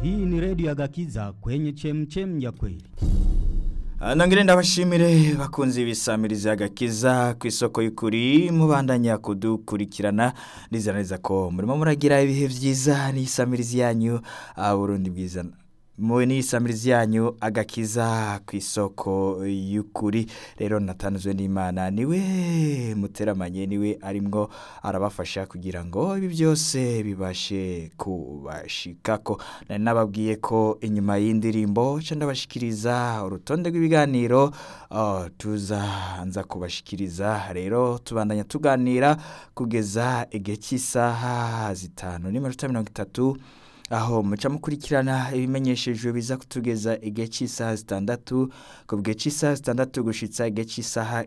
Hii ni redio ya Gakiza kwenye chemchem ya kweli. Nongere ndabashimire bakunzi ibisamiriza agakiza ku isoko y'ukuri mubandanya kudukurikirana nizera neza ko murimo muragira ibihe vyiza n'isamirizi yanyu ah, Burundi bwiza muwe n'isamirizi yanyu agakiza ku isoko y'ukuri rero natanzwe n'Imana niwe muteramanye niwe arimwo arabafasha kugira ngo ibi byose bibashe kubashikako nari nababwiye ko inyuma y'indirimbo ca ndabashikiriza urutonde rw'ibiganiro uh, tuzanza kubashikiriza rero tubandanya tuganira kugeza igihe cy'isaha zitanu n'iminota mirongo itatu aho muca mukurikirana ibimenyeshejwe biza kutugeza igihe cy'isaha zitandatu ku gihe cy'isaha zitandatu gushitsa igihe cy'isaha